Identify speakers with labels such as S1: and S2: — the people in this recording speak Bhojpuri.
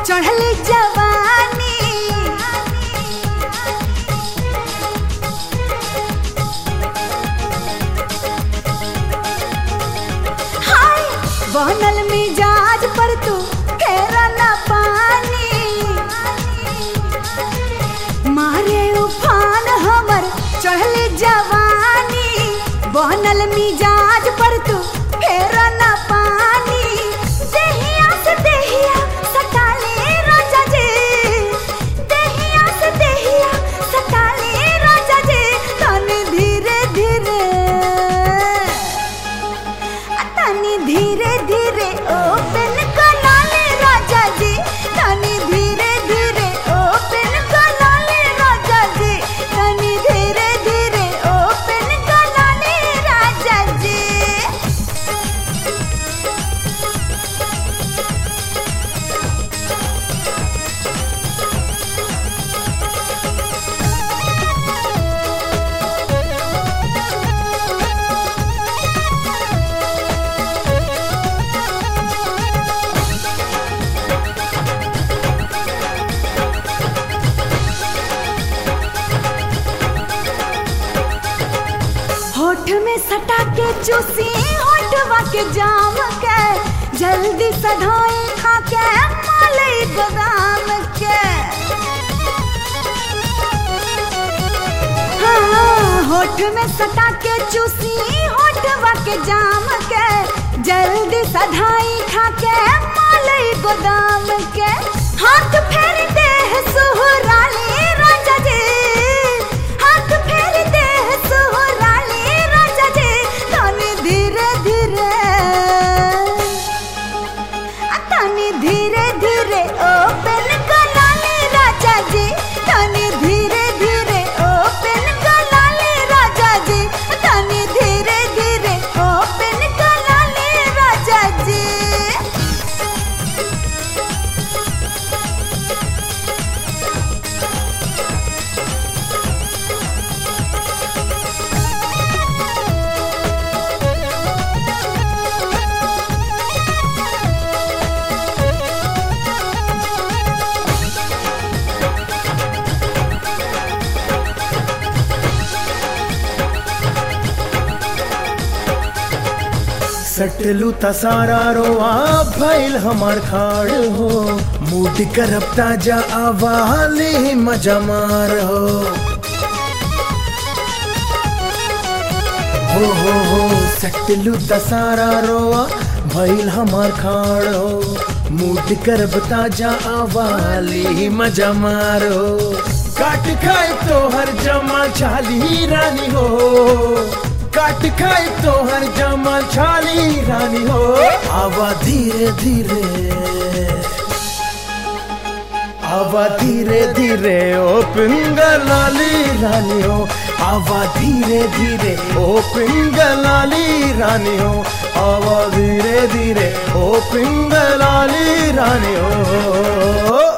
S1: चढ़ली जवानी हाय बनल मिजाज पर तू फेरा ना पानी मारे उफान हमर चढ़ले जवानी बनल मिजाज पर तू फेरा ना पानी देहिया से देहिया सटाले राजा जी देहिया से देहिया सटाले राजा जी तनी धीरे धीरे तनी धीरे धीरे ओपन कनाले राजा जी तनी धीरे धीरे ओपन कनाले राजा जी तनी धीरे धीरे ओपन कनाले राजा जी होठ में सटा के चूसी होठवा के जाम के जल्दी सधाई खा के मालई बादाम के हाँ, होठ में सटा के चूसी होठवा के जाम के जल्दी सधाई खा के मालई गोदाम के हाथ फेर दे सुहराली राजा जी हाथ फेर दे सुहराली राजा जी तनी धीरे धीरे तनी धीरे धीरे ओपन कनाले राजा जी तनी धीरे धीरे ओपन कनाले राजा जी तनी धीरे धीरे ओपन कनाले राजा जी
S2: सटलू त सारा रोआ भइल हमार खाड़ हो मूड करब ताजा आवाले मजा मार हो हो हो हो सटलू त सारा रोआ भइल हमार खाड़ हो मूड करब ताजा आवाले मजा मार हो काट खाए तो हर जमा चाली रानी हो काट खाए तो हर जमा छाली रानी हो आवा धीरे धीरे आवा धीरे धीरे ओ पिंगलाली रानी हो आवा धीरे धीरे ओ पिंगलाली रानी हो आवा धीरे धीरे ओ पिंगलाली रानी हो